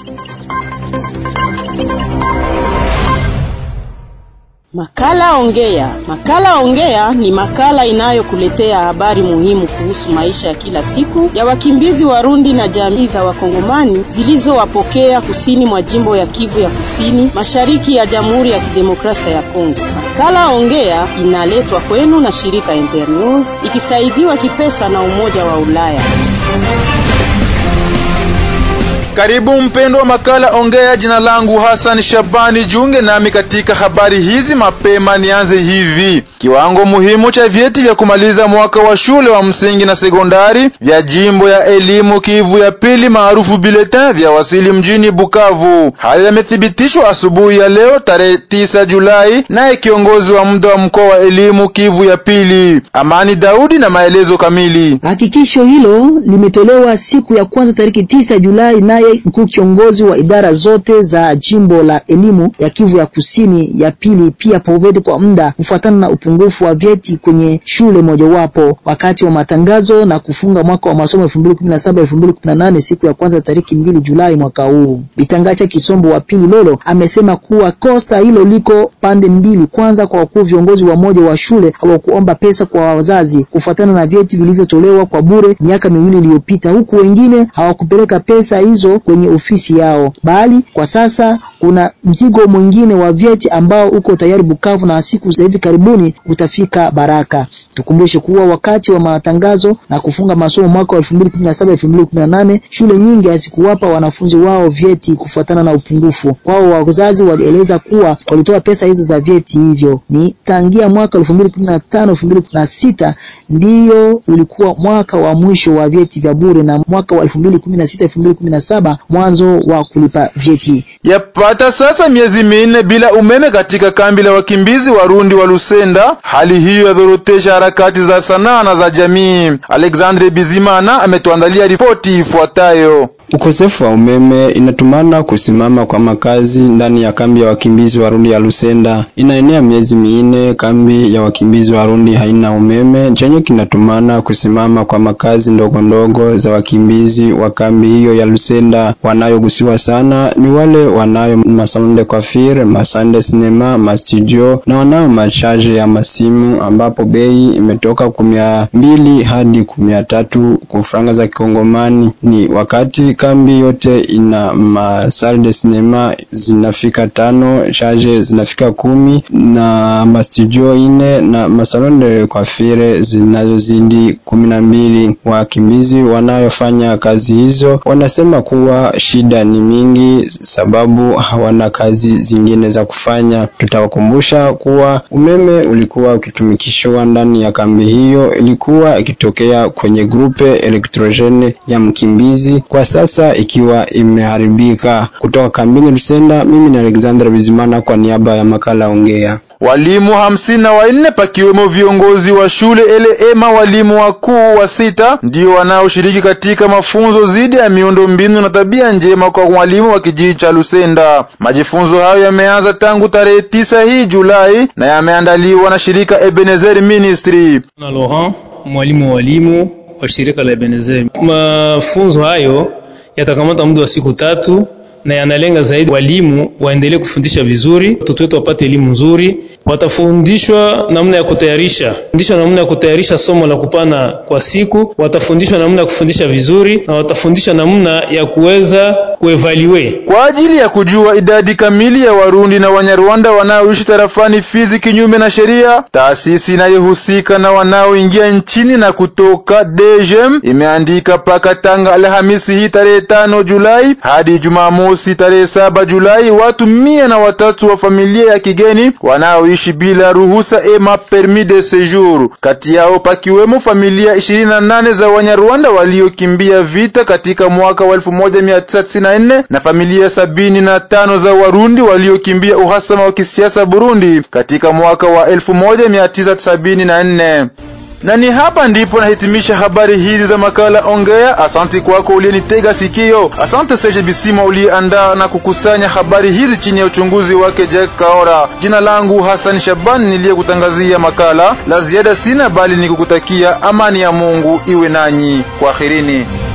Makala Ongea. Makala Ongea ni makala inayokuletea habari muhimu kuhusu maisha ya kila siku ya wakimbizi Warundi na jamii za Wakongomani zilizowapokea kusini mwa jimbo ya Kivu ya Kusini, mashariki ya Jamhuri ya Kidemokrasia ya Kongo. Makala Ongea inaletwa kwenu na shirika Internews ikisaidiwa kipesa na Umoja wa Ulaya. Karibu mpendo wa makala Ongea. Jina langu Hassan Shabani, jiunge nami katika habari hizi mapema. Nianze hivi: kiwango muhimu cha vyeti vya kumaliza mwaka wa shule wa msingi na sekondari vya jimbo ya elimu Kivu ya pili maarufu bulletin vya wasili mjini Bukavu. Hayo yamethibitishwa asubuhi ya leo tarehe 9 Julai, naye kiongozi wa muda wa mkoa wa elimu Kivu ya pili Amani Daudi na maelezo kamili. Hakikisho hilo limetolewa siku ya kwanza tariki 9 Julai naye mkuu kiongozi wa idara zote za jimbo la elimu ya Kivu ya kusini ya pili pia poveti kwa muda kufuatana na upungufu wa vyeti kwenye shule mojawapo wakati wa matangazo na kufunga mwaka wa masomo 2017 2018 siku ya kwanza tariki mbili Julai mwaka huu. Bitangacha Kisombo wa pili Lolo amesema kuwa kosa hilo liko pande mbili. Kwanza, kwa wakuu viongozi wa moja wa shule hawakuomba pesa kwa wazazi kufuatana na vyeti vilivyotolewa kwa bure miaka miwili iliyopita, huku wengine hawakupeleka pesa hizo kwenye ofisi yao, bali kwa sasa kuna mzigo mwingine wa vyeti ambao uko tayari Bukavu na siku za hivi karibuni utafika Baraka. Tukumbushe kuwa wakati wa matangazo na kufunga masomo mwaka wa 2017 2018 shule nyingi hazikuwapa wanafunzi wao vyeti kufuatana na upungufu wao. Wazazi walieleza kuwa walitoa pesa hizo za vyeti hivyo. Ni tangia mwaka 2015 2016 ndiyo ulikuwa mwaka wa mwisho wa vyeti vya bure na mwaka wa 2016 2017 mwanzo wa kulipa vyeti. Yapata sasa miezi minne bila umeme katika kambi la wakimbizi Warundi wa Lusenda. Hali hiyo yadhorotesha harakati za sanaa na za jamii. Alexandre Bizimana ametuandalia ripoti ifuatayo. Ukosefu wa umeme inatumana kusimama kwa makazi ndani ya kambi ya wakimbizi Warundi ya Lusenda. Inaenea miezi minne kambi ya wakimbizi Warundi haina umeme, chenye kinatumana kusimama kwa makazi ndogo ndogo za wakimbizi wa kambi hiyo ya Lusenda. Wanayogusiwa sana ni wale wanayo masalon de coiffure, masande sinema, mastudio na wanayo machaje ya masimu, ambapo bei imetoka kumia mbili hadi kumia tatu kwa franga za Kikongomani. Ni wakati kambi yote ina masal de cinema zinafika tano, charge zinafika kumi na mastudio ine na masalon de coiffure zinazozidi kumi na mbili. Wakimbizi wanayofanya kazi hizo wanasema kuwa shida ni mingi, sababu hawana kazi zingine za kufanya. Tutawakumbusha kuwa umeme ulikuwa ukitumikishwa ndani ya kambi hiyo, ilikuwa ikitokea kwenye grupe elektrogene ya mkimbizi kwa sasa ikiwa imeharibika. Kutoka kambini Lusenda, mimi ni Alexander Bizimana kwa niaba ya makala Ongea. Walimu hamsini na wanne pakiwemo viongozi wa shule eleema walimu wakuu wa sita ndio wanaoshiriki katika mafunzo dhidi ya miundo mbinu na tabia njema kwa walimu wa kijiji cha Lusenda. Majifunzo hayo yameanza tangu tarehe tisa hii Julai na yameandaliwa na shirika Ebenezer Ministry. Na Laurent, mwalimu wa walimu wa shirika la Ebenezer. Mafunzo hayo yatakamata muda wa siku tatu na yanalenga zaidi walimu waendelee kufundisha vizuri, watoto wetu wapate elimu nzuri. Watafundishwa namna ya kutayarisha fundishwa namna ya kutayarisha somo la kupana kwa siku, watafundishwa namna ya kufundisha vizuri na watafundishwa namna ya kuweza kuevaluate kwa ajili ya kujua idadi kamili ya Warundi na Wanyarwanda wanaoishi tarafani Fizi kinyume na sheria. Taasisi inayohusika na wanaoingia nchini na kutoka DGM imeandika paka tanga Alhamisi hii tarehe tano Julai hadi Jumamosi tarehe saba Julai watu mia na watatu wa familia ya kigeni wanaoishi bila ruhusa ema permis de séjour. Kati yao pakiwemo familia 28 za Wanyarwanda waliokimbia vita katika mwaka wa 1994 na familia sabini na tano za Warundi waliokimbia uhasama wa kisiasa Burundi katika mwaka wa 1974 na ni hapa ndipo nahitimisha habari hizi za makala Ongea. Asante kwako uliyenitega sikio. Asante Serge Bisima uliyeandaa na kukusanya habari hizi chini ya uchunguzi wake Jack Kaora. Jina langu Hassan Shaban niliyekutangazia makala. La ziada sina, bali nikukutakia amani ya Mungu iwe nanyi. Kwaherini.